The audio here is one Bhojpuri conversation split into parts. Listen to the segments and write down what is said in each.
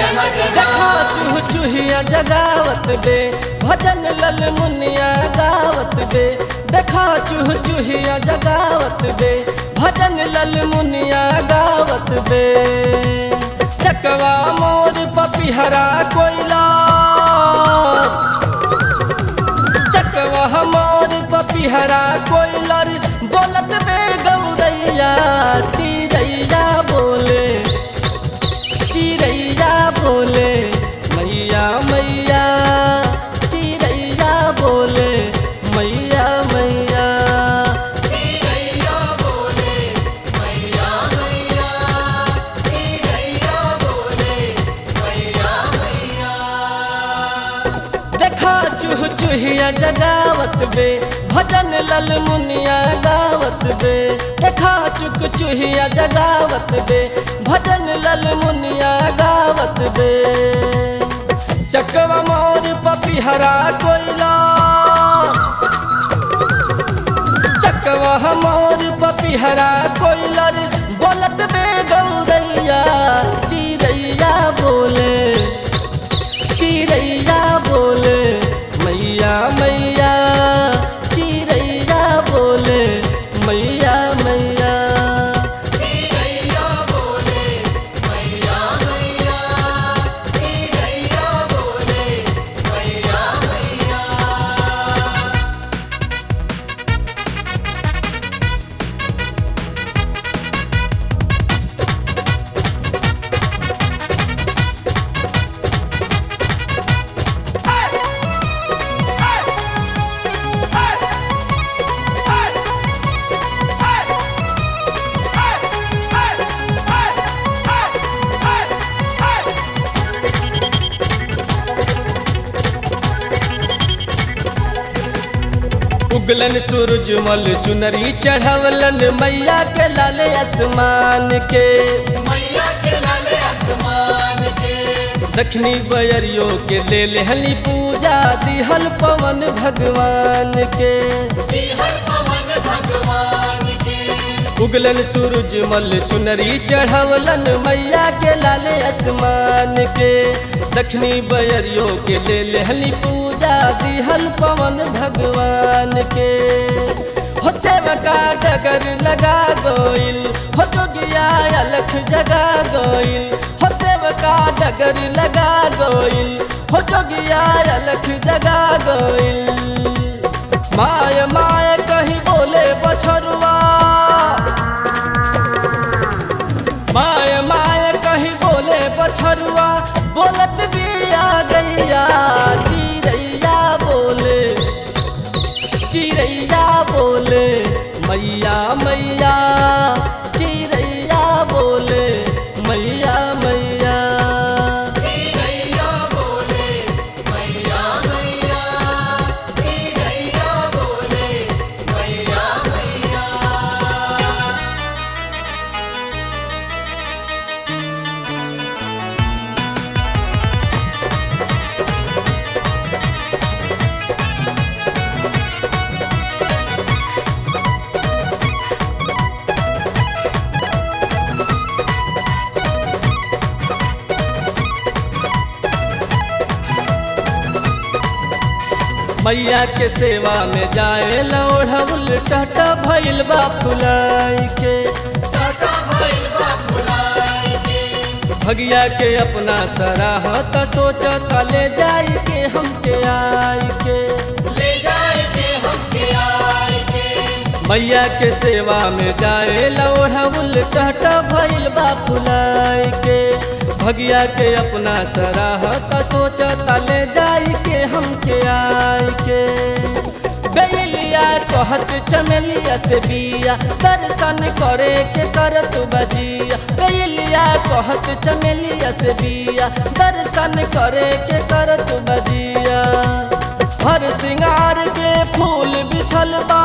देखा चूह चूहिया जगावत बे भजन लल मुनिया गावत बे देखा चूह चूहिया जगावत बे भजन लल मुनिया गावत बे चकवा मोर पपिहरा कोयला चकवा मोर पपिहरा कोयलर बोलत बे गौरैया चिड़ैया बोले चिड़ैया बोले मैया मैया चिड़ैया बोले मैया मैया देखा चूह चूहिया जगावत बे भजन लल मुनिया गावत बे देखा चुक चूहिया जगावत बे भजन लल मुनिया गावत बे चकवा मोर पपिहरा कोयला चकवा मोर पपिहरा कोयलर बोलत बे गौरैया चिड़ैया बोले चिड़ैया बोले मैया मैया चिड़ैया बोले मैया मैया उगलन सूरजमल चुनरी चढ़वलन मैया के लाल आसमान के दक्षिणी बयरियो के ले लेहली पूजा दिहल पवन भगवान के उगलन सूरजमल चुनरी चढ़वलन मैया के लाल आसमान के दक्षिणी बयरियो के ले लेहली पूजा दिहल पवन भगवान के हो सेवका डगर लगा गोइल हो जोगिया अलख जगा गोइल हो सेवका डगर लगा गोइल हो जोगिया अलख जगा गोइल माय माय कहीं बोले बछरुआ माय माय कहीं बोले बछरुआ बोलत भी आ गैया चिड़ैया बोले चिड़ैया बोले मैया मैया चिड़ैया बोले मैया मैया मैया के सेवा में जाए लौढ़ल टाटा भइल बा फुलाई के भगिया के अपना सराहत सोचत ले जाई के हमके आई के मैया के सेवा में जाए लौढ़ल टाटा भइल बा फुलाई के भगिया के अपना सराहत सोचत ले जाई के हमके आई के बेलिया कहत चमेलिया से बिया दर्शन करे के करत बजिया बेलिया कहत चमेलिया से बिया दर्शन करे के करत बजिया हर सिंगार के फूल बिछल बा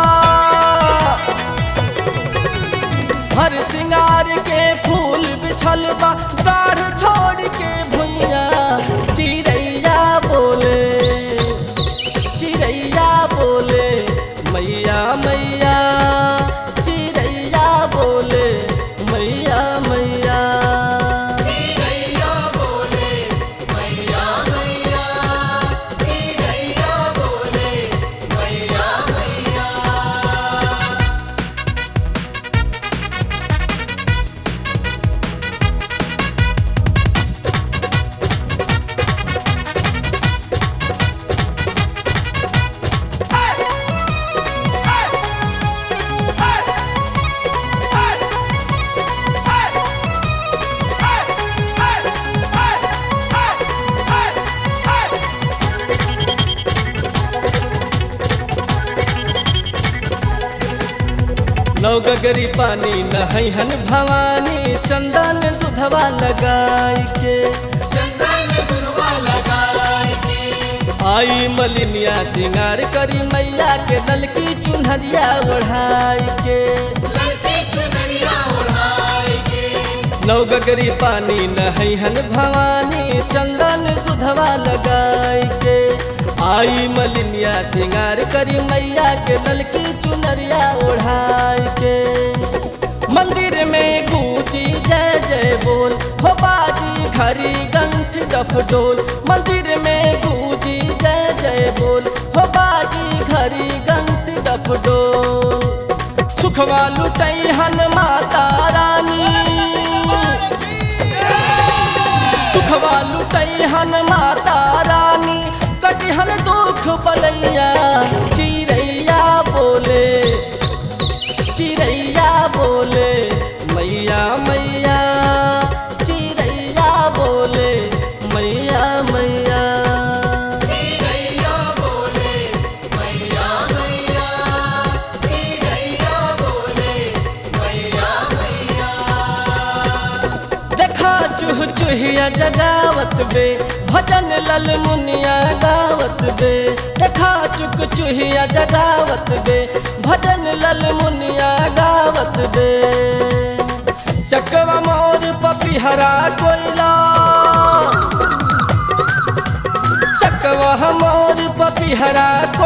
हर सिंगार के फूल बिछल बा डाढ़ छोड़ के भुइया चिड़ैया बोले चिड़ैया बोले मैया मैया चिड़ैया बोले मैया मैया नौ गगरी पानी नहैहन भवानी चंदन दुधवा लगाई के चंदन गुरुआ लगाई के आई मलिनिया सिंगार करी मैया के ललकी चुनहरिया ओढ़ाई के ललकी चुनरिया ओढ़ाई के नौ गगरी पानी नहैहन भवानी चंदन दुधवा लगाई के आई मलिनिया सिंगार करी मैया के ललकी चुनरिया ओढ़ाई के मंदिर में गूंजी जय जय बोल हो बाजी घरी गंठ डफ डोल मंदिर में गूंजी जय जय बोल हो बाजी घरी गंठ डफ डोल सुखवा लुटई हन माता रानी सुखवा लुटई हन माता रानी कटिहन दुख बलैया चिड़ैया बोले चिड़ैया बोले मैया मैया चिड़ैया बोले मैया मैया मैया बोले मैया मैया मैया बोले मैया मैया देखा चूह चूहिया जगावत बे भजन लल मुनिया गावत बे देखा चुक चूहिया जगावत बे भजन लल मुनिया गावत बे चकवा मोर पपिहरा कोयला चकवा मोर पपिहरा